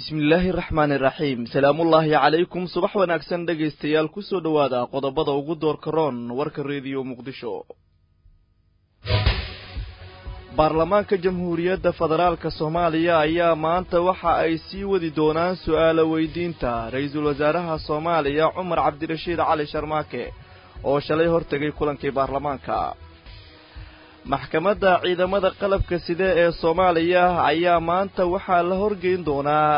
bismillaahi raxmaani raxiim salaamullaahi calaykum subax wanaagsan dhegaystayaal kusoo dhowaada qodobada ugu doorka roon warka rediyo muqdisho baarlamaanka jamhuuriyadda federaalka soomaaliya ayaa maanta waxa ay sii wadi doonaan su'aalo weydiinta ra-iisul wasaaraha soomaaliya cumar cabdirashiid cali sharmaake oo shalay hortegay kulankii baarlamaanka maxkamadda ciidamada qalabka side ee soomaaliya ayaa maanta waxaa la horgeyn doonaa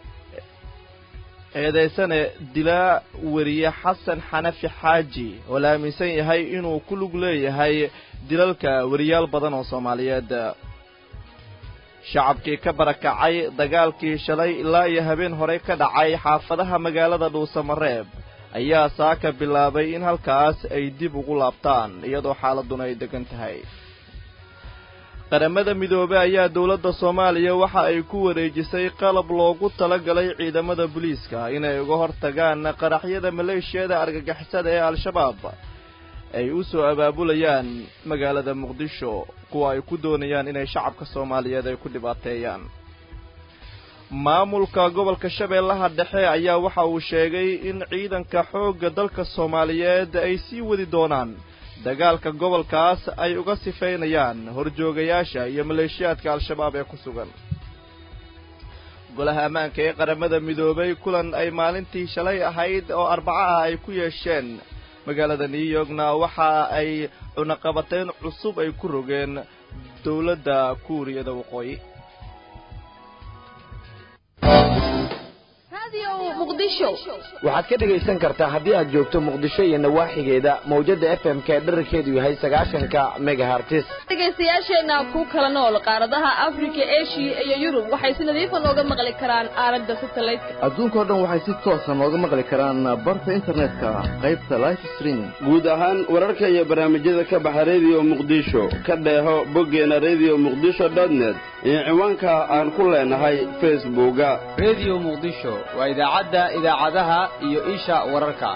eedeysane dilaa weriye xasan xanafi xaaji oo la aaminsan yahay inuu ku lug leeyahay dilalka weriyaal badan oo soomaaliyeed shacabkii ka barakacay dagaalkii shalay ilaa iyo habeen hore ka dhacay xaafadaha magaalada dhuusamareeb ayaa saaka bilaabay in halkaas ay dib ugu laabtaan iyadoo xaaladuna ay degan tahay qaramada midoobey ayaa dowladda soomaaliya waxa ay ku wareejisay qalab loogu talagalay ciidamada booliiska inay uga hortagaan qaraxyada maleeshiyada argagixisada ee al-shabaab ay u soo abaabulayaan magaalada muqdisho kuwa ay ku doonayaan inay shacabka soomaaliyeed ay ku dhibaateeyaan maamulka gobolka shabeellaha dhexe ayaa waxa uu sheegay in ciidanka xoogga dalka soomaaliyeed ay sii wadi doonaan dagaalka gobolkaas ay uga sifaynayaan horjoogayaasha iyo maleeshiyaadka al-shabaab ee ku sugan golaha ammaanka ee qaramada midoobay kulan ay maalintii shalay ahayd oo arbaco ah ay ku yeesheen magaalada new yorkna waxa ay cunaqabateyn cusub ay ku rogeen dowladda kuuriyada waqooyi waxaad ka dhegaysan kartaa haddii aad joogto muqdisho iyo nawaaxigeeda mawjada f m k dherarkeedu yahay sagaashanka megahartis dhegaystayaasheenna ku kala nool qaaradaha afrika eshiya iyo yurub waxay si nadiifa nooga maqli karaan aalada satelliteka adduunkao dhan waxay si toosa nooga maqli karaan barta internetka qaybta life streaming guud ahaan wararka iyo barnaamijyada ka baxa rediyo muqdisho ka dheeho boggeena rediyo muqdisho dotnet iyo ciwaanka aan ku leenahay facebooka rediyo muqdisho waa idaacadda idaacadaha iyo isha wararka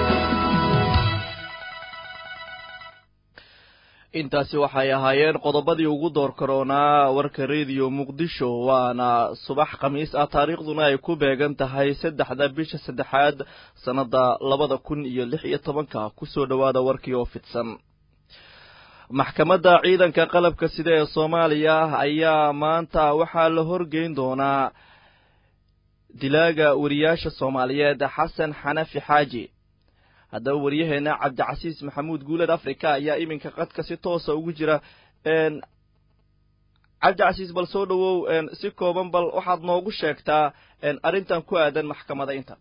intaasi waxay ahaayeen qodobadii ugu door karoonaa warka rediyo muqdisho waana subax khamiis ah taariikhduna ay ku beegan tahay saddexda bisha saddexaad sannadda labada kun iyo lix iyo tobanka kusoo dhowaada warkii oo fidsan maxkamadda ciidanka qalabka sida ee soomaaliya ayaa maanta waxaa la horgeyn doonaa dilaaga wariyaasha soomaaliyeed xasan xanafi xaaji haddaba waryaheena cabdicasiis maxamuud guuled africa ayaa iminka qadka si toosa ugu jira cabdicasiis bal soo dhowow si kooban bal waxaad noogu sheegtaa arrintan ku aadan maxkamadaynta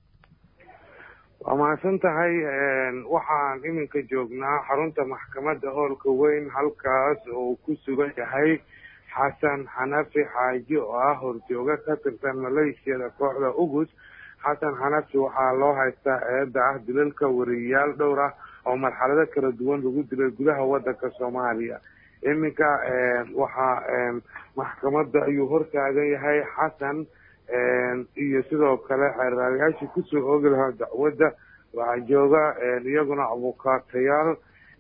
waa mahadsan tahay waxaan iminka joognaa xarunta maxkamadda hoolka weyn halkaas oo ku sugan yahay xasan xanafi xaaji oo ah horjooga ka tirsan maleeshiyada kooxda ugus xasan xanafi waxaa loo haystaa eedda ah dilalka wariyayaal dhowr ah oo marxalado kala duwan lagu dilay gudaha wadanka soomaaliya iminka waxaa maxkamadda ayuu hortaagan yahay xasan iyo sidoo kale xeerraarayaashii kusoo oogi lahaa dacwadda waxaa jooga iyaguna abukaatayaal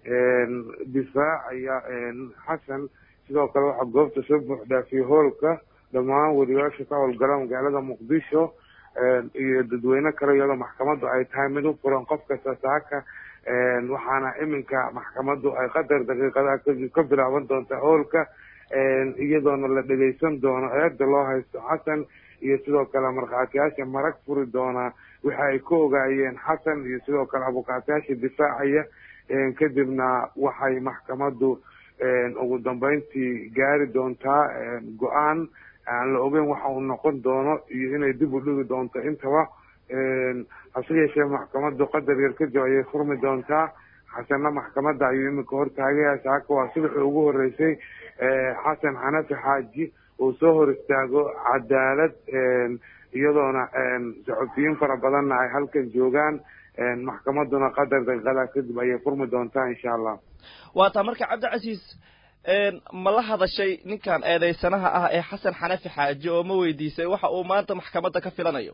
difaacaya xasan sidoo kale waxaa goobta soo buuxdhaafiyey hoolka dhammaan wariyaasha ka howlgala magaalada muqdisho iyo dadweyne kale iyadoo maxkamaddu ay tahay mid u furan qof kasta saaka waxaana iminka maxkamaddu ay qadar daqiiqadaha kadib ka bilaaban doontaa hoolka iyadoona la dhegeysan doono eeda loo haysto xasan iyo sidoo kale markhaatiyaasha marag furi doonaa waxa ay ka ogaayeen xasan iyo sidoo kale abukaatayaasha difaacaya kadibna waxay maxkamaddu ugu dambeyntii gaari doontaa go-aan aan la ogeyn waxa uu noqon doono iyo inay dib u dhigi doonto intaba hase yeeshee maxkamaddu qadar yar kadib ayay furmi doontaa xasanna maxkamadda ayuu iminka hortaagaya saaka waa subaxii ugu horeysay xasan xanafi xaaji uu soo hor istaago cadaalad iyadoona saxufiyiin fara badanna ay halkan joogaan maxkamadduna qadar daqiiqadaa kadib ayay furmi doontaa insha allah waa taa marka cabdicasiis ma la hadashay ninkan eedeysanaha ah ee xasan xanafi xaaji oo ma weydiisay waxa uu maanta maxkamadda ka filanayo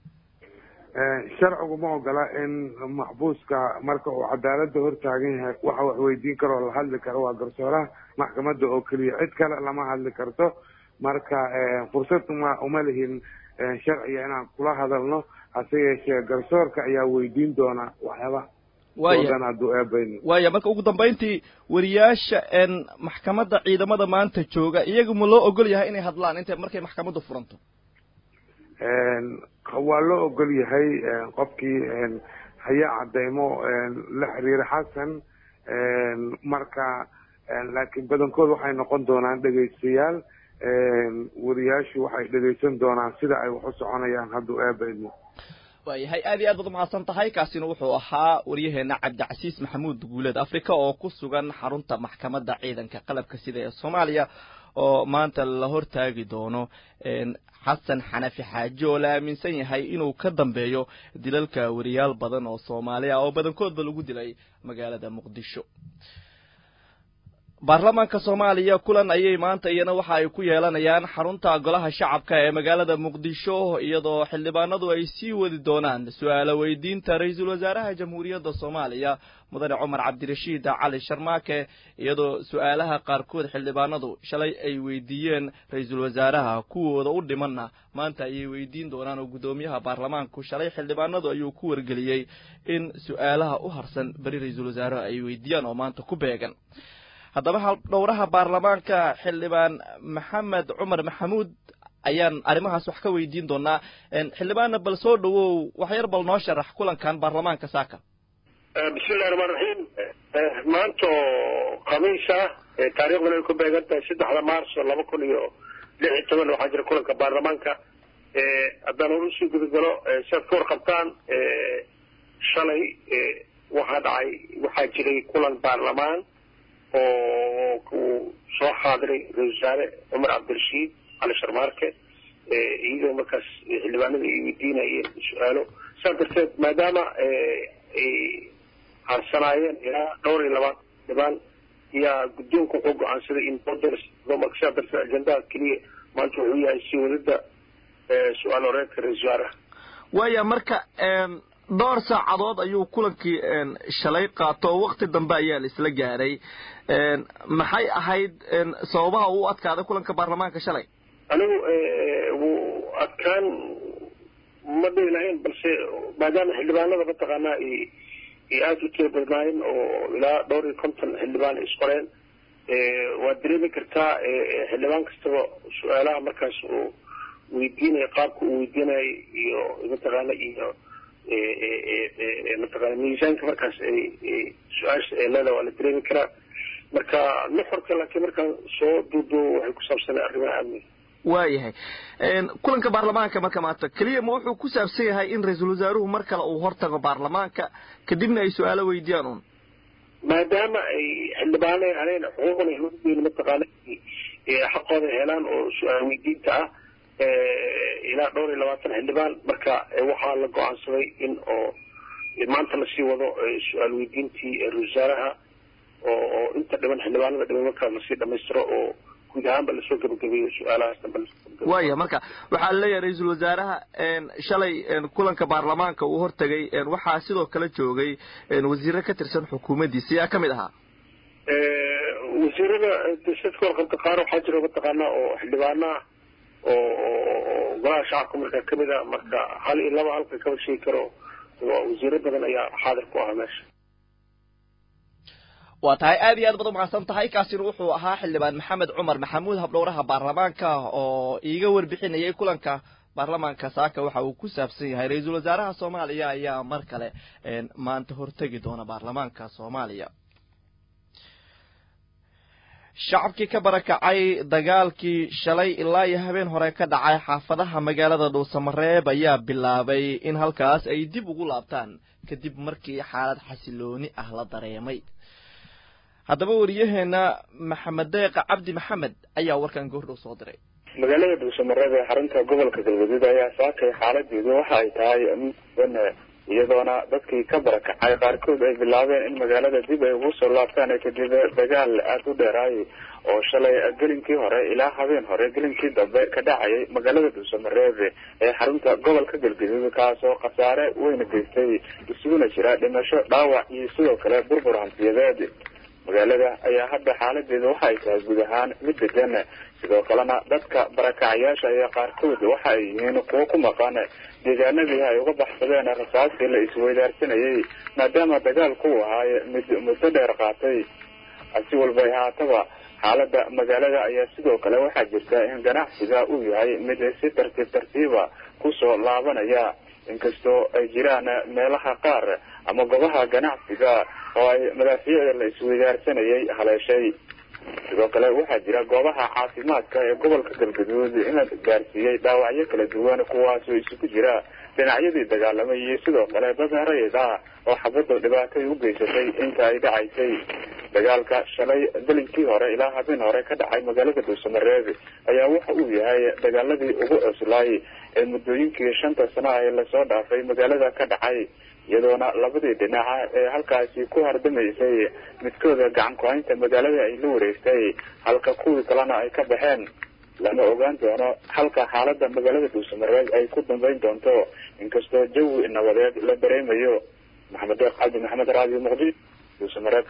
sharcigu ma ogola in maxbuuska marka uu cadaalada hortaagan yahay waxa wax weydiin karo oo la hadli karo waa garsooraha maxkamadda oo keliya cid kale lama hadli karto marka fursad uma uma lihin sharciga inaan kula hadalno hase yeeshee garsoorka ayaa weydiin doona waxyaaba waaya hadduu eebayno waaya marka ugu dambayntii wariyaasha maxkamadda ciidamada maanta jooga iyaga ma loo ogol yahay inay hadlaan intay markay maxkamaddu furanto waa loo ogol yahay qofkii haya cadeymo la xiriira xasan marka laakiin badankood waxay noqon doonaan dhegaystayaal wariyaashu waxay dhegaysan doonaan sida ay wax u soconayaan hadduu eebaydmo waayahay aad iyo aad baad umahadsan tahay kaasina wuxuu ahaa waryaheena cabdicasiis maxamuud guuleed africa oo ku sugan xarunta maxkamadda ciidanka qalabka sida ee soomaaliya oo maanta la hortaagi doono xasan xanafi xaaji oo la aaminsan yahay inuu ka dambeeyo dilalka wariyaal badan oo soomaali ah oo badankoodba lagu dilay magaalada muqdisho baarlamaanka soomaaliya kulan ayay maanta iyana waxa ay ku yeelanayaan xarunta golaha shacabka ee magaalada muqdisho iyadoo xildhibaanadu ay sii wadi doonaan su-aalo weydiinta ra-iisul wasaaraha jamhuuriyadda soomaaliya mudane cumar cabdirashiid cali sharmaake iyadoo su-aalaha qaarkood xildhibaanadu shalay ay weydiiyeen ra-iisul wasaaraha kuwooda u dhimanna maanta ayay weydiin doonaan oo guddoomiyaha baarlamaanku shalay xildhibaanadu ayuu ku wargeliyey in su-aalaha u harsan beri ra-iisul wasaaraha ay weydiiyaan oo maanta ku beegan haddaba dhowraha baarlamaanka xildhibaan maxamed cumar maxamuud ayaan arrimahaas wax ka weydiin doonaa xildhibaanna bal soo dhawow wax yar bal noo sharax kulankan baarlamaanka saaka bismillahi raxmaan raxiim maanta oo khamiis ah taariikhduna ay ku beegan tahay saddexda maarso laba kun iyo lix iyo toban waxaa jira kulanka baarlamaanka haddaan hor usii gudagalo si aad ka warqabtaan shalay waxaa dhacay waxaa jiray kulan baarlamaan oo uu soo xaadiray ra-isul wasaare cumar cabdirashiid cali sharmaarke iyadoo markaas xildhibaanada ay weydiinayeen su-aalo saas darteed maadaama ay harsanaayeen ilaa dhowr iyo labaatan xildhibaan ayaa guddoonka wuxuu go-aansaday in marka sidaa darteed ajendaha keliya maanta wuxuu yahay sii wadida su-aal horeedka ra-isul wasaaraha waaya marka dhowr saacadood ayuu kulankii shalay qaato oo wakti dambe ayaa la isla gaaray maxay ahayd sababaha uu adkaaday kulanka baarlamaanka shalay anigu wuu adkaan ma dhihi lahayn balse maadaama xildhibaanada mataqaanaa ay aada u tira badnaayeen oo ilaa dhowr iyo konton xildhibaan ay isqoreen waad dareemi kartaa xildhibaan kastaba su-aalaha markaas uu weydiinaya qaabka uu weydiinayay iyo mataqaana iyo mataqana miisaanka markaas ay su-aasha ee leeda waa la dareemi karaa marka nuxurka laakiin markaan soo duuduubo waxay ku saabsanay arrimaha amniga waayahay kulanka baarlamaanka marka maanta keliya ma wuxuu ku saabsan yahay in ra-iisul wasaaruhu mar kale uu hortago baarlamaanka kadibna ay su-aalo weydiiyaan un maadaama ay xildhibaana ahayn xuquuqna hudeen mataqaana xaqooda helaan oo su-aal weydiinta ah ilaa dhowr iyo labaatan xildhibaan marka waxaa la go-aansaday in oo maanta lasii wado su-aal weydiintii ra-isul wasaaraha oo oo inta dhiman xildhibaanada dhiman markaa lasii dhamaystiro oo guud ahaanba lasoo gabagabeeyo su-aalahaas dambe waaya marka waxaa laleeyahay ra-iisul wasaaraha shalay kulanka baarlamaanka uu hortegay waxaa sidoo kale joogay wasiiro ka tirsan xukuumaddiisa yaa ka mid ahaa wasiirada dadka warqabta qaar waxaa jira mataqaanaa oo xildhibaanaha oo golaha shacabka markaa kamid a marka hal iyo laba halka kama sheegi karo wasiiro badan ayaa xaadir ku ahaa meesha waa tahay aad iyo aad baad umahadsan tahay kaasina wuxuu ahaa xildhibaan maxamed cumar maxamuud habdhowraha baarlamaanka oo iiga warbixinayay kulanka baarlamaanka saaka waxa uu ku saabsan yahay ra-iisul wasaaraha soomaaliya ayaa mar kale maanta hortegi doona baarlamaanka soomaaliya shacabkii ka barakacay dagaalkii shalay ilaa iyo habeen hore ka dhacay xaafadaha magaalada dhuusamareeb ayaa bilaabay in halkaas ay dib ugu laabtaan kadib markii xaalad xasilooni ah la dareemay haddaba wariyaheena maxamed deeqa cabdi maxamed ayaa warkan goordhow soo diray magaalada dhuusamareeb ee xarunta gobolka galgaduud ayaa saakay xaaladeedu waxa ay tahay mid iyadoona dadkii ka barakacay qaarkood ay bilaabeen in magaalada dib ay ugu soo laabtaan kadib dagaal aada u dheeraayay oo shalay gelinkii hore ilaa habeen hore gelinkii dambe ka dhacayay magaalada dhuusamareeb ee xarunta gobolka galgaduud kaas oo khasaare weyna geystay isuguna jira dhimasho dhaawac iyo sidoo kale burbur hantiyadeed magaalada ayaa hadda xaaladeeda waxa ay tahay guud ahaan mid degan sidoo kalena dadka barakacayaasha ayaa qaarkood waxa ay yihiin kuwo ku maqan deegaanadii ay uga baxsadeen rasaastii la isweydaarsanayay maadaama dagaalku uu ahaay mid muddo dheer qaatay si walba ay haataba xaalada magaalada ayaa sidoo kale waxaa jirta in ganacsiga uu yahay mid si tartiib tartiiba kusoo laabanaya inkastoo ay jiraan meelaha qaar ama goobaha ganacsiga oo ay madaafiicda la isweydaarsanayay haleeshay sidoo kale waxaa jira goobaha caafimaadka ee gobolka galgaduud in la gaarsiiyey dhaawacyo kala duwan kuwaasoo isugu jira dhinacyadii dagaalamay iyo sidoo kale dad rayid ah oo xabadda dhibaatay u geysatay inta ay dhacaysay dagaalka shalay belinkii hore ilaa habeen hore ka dhacay magaalada dhuusamareeb ayaa waxa uu yahay dagaaladii ugu cuslaay ee muddooyinkii shanta sano ah ee lasoo dhaafay magaalada ka dhacay iyadoona labadii dhinaca ee halkaasi ku hardamaysay midkooda gacan ku-haynta magaalada ay la wareegtay halka kuwii kalena ay ka baxeen lama ogaan doono halka xaalada magaalada dhuusamareeb ay ku dambeyn doonto inkastoo jawi nabadeed la dareemayo maxamed deeq cabdi maxamed raadiyo muqdisho dhuusamareeb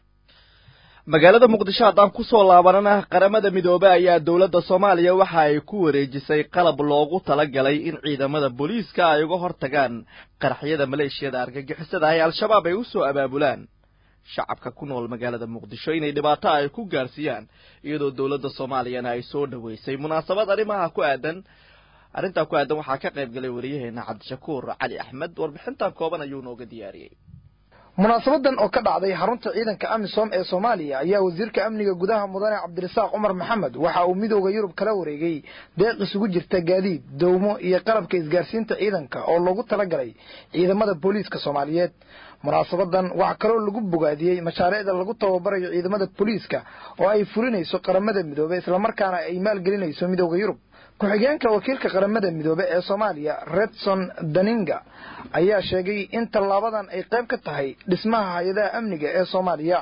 magaalada muqdisho haddaan kusoo laabanana qaramada midoobe ayaa dowladda soomaaliya waxa ay ku wareejisay qalab loogu talagalay in ciidamada booliiska ay uga hortagaan qaraxyada maleeshiyada argagixisada ay al-shabaab ay usoo abaabulaan shacabka ku nool magaalada muqdisho inay dhibaato ay ku gaarsiiyaan iyadoo dowladda soomaaliyana ay soo dhoweysay munaasabad arrimaha ku aadan arrintaa ku aadan waxaa ka qayb galay wariyaheena cabdishakuur cali axmed warbixintan kooban ayuu nooga diyaariyey munaasabadan oo ka dhacday xarunta ciidanka amisom ee soomaaliya ayaa wasiirka amniga gudaha mudane cabdirasaaq cumar maxamed waxa uu midooda yurub kala wareegay deeq isugu jirta gaadiid dowmo iyo qalabka isgaarsiinta ciidanka oo loogu talagalay ciidamada booliiska soomaaliyeed munaasabadan waxaa kaloo lagu bogaadiyey mashaariicda lagu tababarayo ciidamada booliiska oo ay fulinayso qaramada midoobe islamarkaana ay maalgelinayso midooda yurub ku-xigeenka wakiilka qaramada midoobe ee soomaaliya redson daninga ayaa sheegay in tallaabadan ay qayb ka tahay dhismaha hay-adaha amniga ee soomaaliya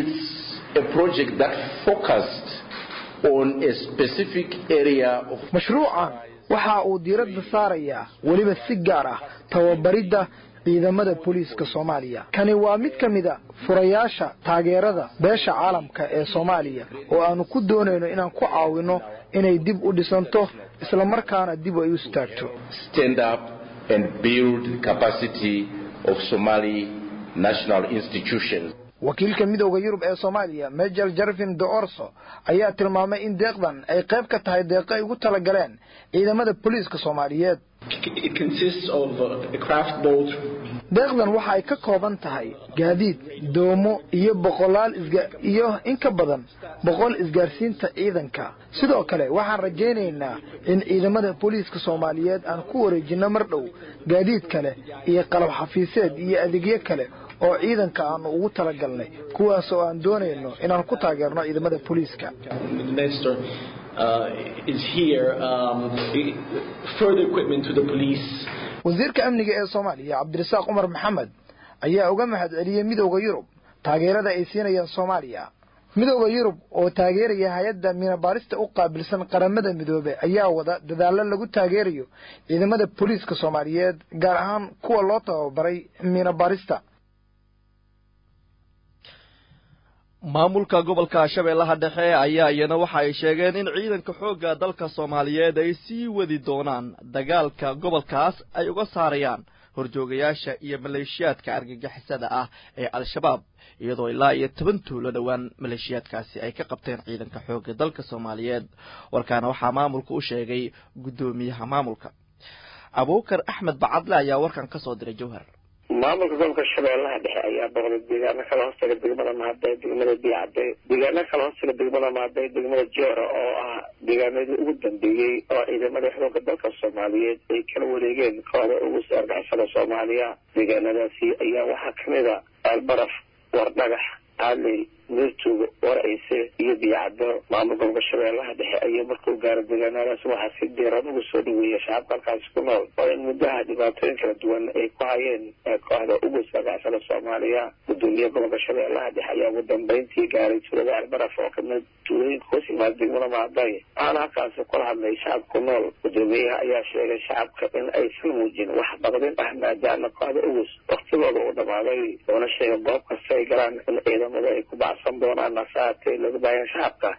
mashruucan waxa uu diiradda saarayaa weliba si gaar ah tababaridda ciidamada booliiska soomaaliya kani waa mid ka mida furayaasha taageerada beesha caalamka ee soomaaliya oo aanu ku doonayno inaan ku caawinno inay dib u dhisanto islamarkaana dib ay u istaagto wakiilka midooda yurub ee soomaaliya major jarvin de orso ayaa tilmaamay in deeqdan ay qayb ka tahay deeqo ay ugu talagaleen ciidamada booliiska soomaaliyeed deeqdan waxa ay ka kooban tahay gaadiid doomo iyo boqolaal iyo in ka badan boqol isgaarsiinta ciidanka sidoo kale waxaan rajaynaynaa in ciidamada booliiska soomaaliyeed aan ku wareejinno mar dhow gaadiid kale iyo qalab xafiiseed iyo adeegyo kale oo ciidanka aanu ugu talagalnay kuwaas oo aan doonayno inaan ku taageerno ciidamada booliiska wasiirka amniga ee soomaaliya cabdirasaaq cumar maxamed ayaa uga mahad celiyey midooda yurub taageerada ay siinayaan soomaaliya midooda yurub oo taageeraya hay-adda miinabaarista u qaabilsan qaramada midoobe ayaa wada dadaallo lagu taageerayo ciidamada booliiska soomaaliyeed gaar ahaan kuwa loo tababaray miinabaarista maamulka gobolka shabeellaha dhexe ayaa iyana waxa ay sheegeen in ciidanka xoogga dalka soomaaliyeed ay sii wadi doonaan dagaalka gobolkaas ay uga saarayaan horjoogayaasha iyo maleeshiyaadka argagixisada ah ee al-shabaab iyadoo ilaa iyo toban tuulo dhowaan maleeshiyaadkaasi ay ka qabteen ciidanka xoogga dalka soomaaliyeed warkaana waxaa maamulka u sheegay guddoomiyaha maamulka abuukar axmed bacadle ayaa warkan ka soo diray jawhar maamulka gobolka shabeellaha dhexe ayaa boqday deegaano kala hoostaga degmada mahadey degmada biicadey deegaano kala hoostaga degmada mahadey degmada joora oo ah deegaanadii ugu dambeeyey oo ciidamada xooga dalka soomaaliyeed ay kala wareegeen kooda ugu saargacishada soomaaliya deegaanadaasi ayaa waxaa kamid a aalbaraf wardhagax aaley meertuuga warayse iyo biyacado maamul gobolka shabeellaha dhexe ayaa markuu gaaro deegaanadaas waxaa si diiran ugu soo dhaweeya shacabka halkaasi ku nool oo in muddaha dhibaatooyin kala duwan ay ku hayeen kooxda ugu saagacsada soomaaliya gudoomiye gobolka shabeellaha dhexe ayaa ugu dambeyntii gaaray tuulada albaraf oo kamid tuulooyinka hoos yimaada degmada maaday waxaana halkaasi kula hadlay shacabka ku nool gudoomiyaha ayaa sheegay shacabka in aysan muujin wax baqdin ah maadaama kooxda ugus waktigooda uu dhamaaday oona sheegay goob kasta ay galaan in ciidamada ay ku bacsan doonaan nasaatee lagu baaya shacabka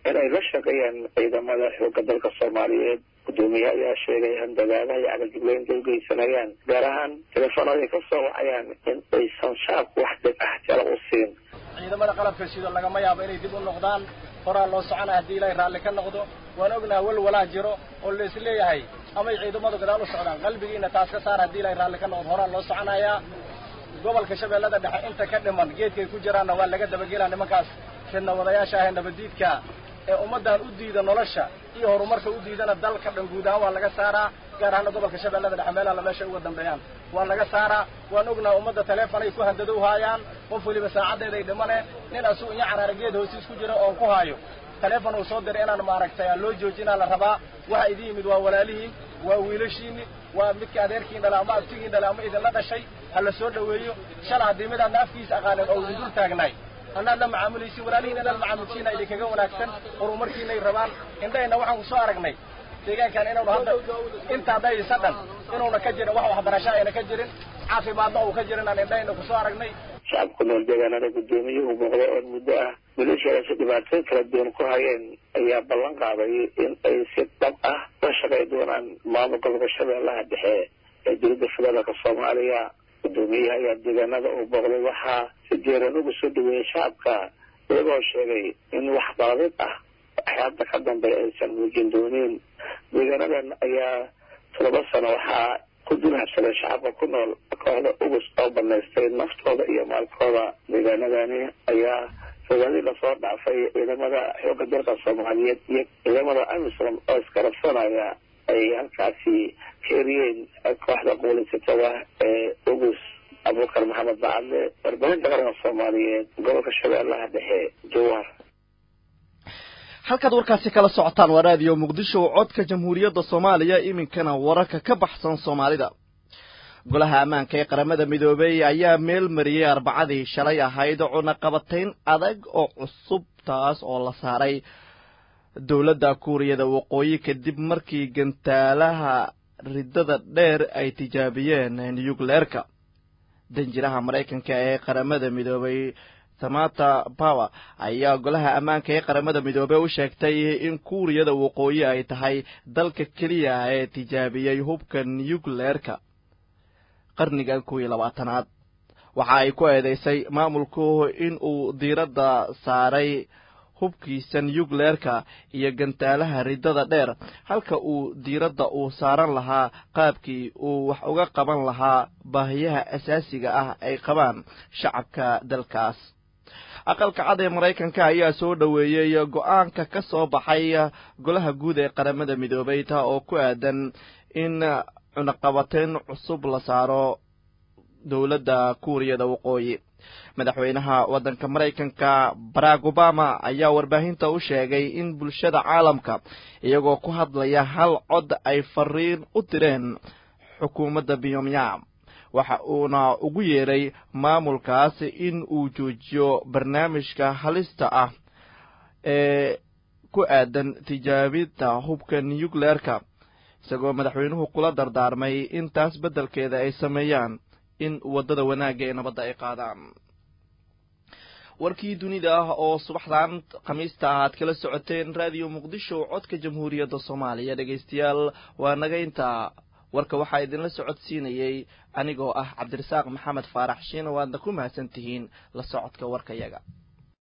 inay la shaqeeyaan ciidamada xoogga dalka soomaaliyeed gudoomiyaha ayaa sheegay handagaadaha iyo cagajugleynta u geysanayaan gaar ahaan telefoonada ay ka soo wacayaan in aysan shacabku wax dib ah jala u siin ciidamada qalabka shido lagama yaabo inay dib u noqdaan horaa loo socona haddii ilaahay raalli ka noqdo waan ognaha walwalaa jiro oo la isleeyahay amay ciidamadu gadaal u socdaan qalbigiina taas ka saar haddii ilaahay raalli ka noqdo horaa loo soconayaa gobolka shabeellada dhexe inta ka dhiman geedkay ku jiraanna waa laga dabagelaa nimankaas fidna wadayaasha ahee nabadiidka ee ummaddan u diida nolosha iyo horumarka u diidana dalka dhan guud ahaan waa laga saaraa gaar ahaana gobolka shabeellada dhexe meelaha la meesha uga dambeeyaan waa laga saaraa waan ognaha ummadda teleefonay ku handadow haayaan qof weliba saacaddeeday dhimane nin asuu iyo caraara geed hoostiis ku jira oon ku haayo teleefon uu soo diray inaan maaragtay loo joojinaa la rabaa waxa idin yimid waa walaalihiin waa wiilashiini waa midka adeerkiin dhala ama abtigiin dhala ama idinla dhashay ha la soo dhoweeyo shala haddii midaadna afkiisa aqaanin oo idin dul taagnaay annaad la macaamulaysin walaalihiin inaad macaamulsiina idinkaga wanaagsan horumarkiinay rabaan indhahayna waxaan ku soo aragnay deegaankan inaanu hadda intaa dhayisa dhan inuuna ka jirin wax waxbarasho ayna ka jirin caafimaadna uu ka jirin aan indhahayna ku soo aragnay shacabka ku nool deegaanada gudoomiyuhu muuqda oo muddo ah maleeshiyadaasi dhibaatooyin kala duwan ku hayeen ayaa ballan qaaday in ay si dhab ah la shaqay doonaan maamulka gobolka shabeellaha dhexe ee dowladda federaalka soomaaliya gudoomiyaha ayaa deegaanada uu booqday waxaa si jeeran uga soo dhaweeyey shacabka iyagoo sheegay in wax baadid ah waxyaabta ka dambe aysan muujin doonin deegaanadan ayaa todoba sano waxaa ku dulhabsaday shacabka ku nool kooxda ugus oo banaystay naftooda iyo maalkooda deegaanadani ayaa fogaadii lasoo dhaafay ciidamada xoogga dalka soomaaliyeed iyo ciidamada amisom oo iskarabsanaya ay halkaasi keeriyeen kooxda quulaysatada ee ugus abuukar maxamed bacadle warbaahinta qaranka soomaaliyeed gobolka shabeellaha dhexe jawaar halkaad warkaasi kala socotaan waa raadiyo muqdisho codka jamhuuriyadda soomaaliya iminkana wararka ka baxsan soomaalida golaha ammaanka ee qaramada midoobey ayaa meel mariyey arbacadii shalay ahayd cunaqabatayn adag oo cusub taas oo la saaray dowladda kuuriyada waqooyi kadib markii gantaalaha riddada dheer ay tijaabiyeen nuyukleerka danjiraha maraykanka ee qaramada midoobay samata power ayaa golaha ammaanka ee qaramada midoobey u sheegtay in kuuriyada waqooyi ay tahay dalka keliya ee tijaabiyey hubka nuyukleerka qarnigan kuw iyo labaatanaad waxa ay ku eedeysay maamulku in uu diiradda saaray hubkiisa nuyukleerka iyo gantaalaha riddada dheer halka uu diiradda uu saaran lahaa qaabkii uu wax uga qaban lahaa baahiyaha asaasiga ah ay qabaan shacabka dalkaas aqalka cad ee maraykanka ayaa soo dhoweeyey go-aanka ka soo baxay golaha guud ee qaramada midoobay taa oo ku aadan in cunaqabateyn cusub la saaro dowladda kuuriyada waqooyi madaxweynaha waddanka maraykanka barack obama ayaa warbaahinta u sheegay in bulshada caalamka iyagoo ku hadlaya hal cod ay fariin u direen xukuumadda pyongyang waxa uuna ugu yeeray maamulkaas in uu joojiyo barnaamijka halista ah ee ku aadan tijaabinta hubka nuyukleerka isagoo madaxweynuhu kula dardaarmay in taas beddelkeeda ay sameeyaan in waddada wanaagga ee nabadda ay qaadaan warkii dunida ah oo subaxdan khamiista ah aad kala socoteen raadiyo muqdisho codka jamhuuriyadda soomaaliya dhegaystayaal waa naga intaa warka waxaa idinla socodsiinayey anigoo ah cabdirasaaq maxamed faarax shiina waadna ku mahadsan tihiin la socodka warkayaga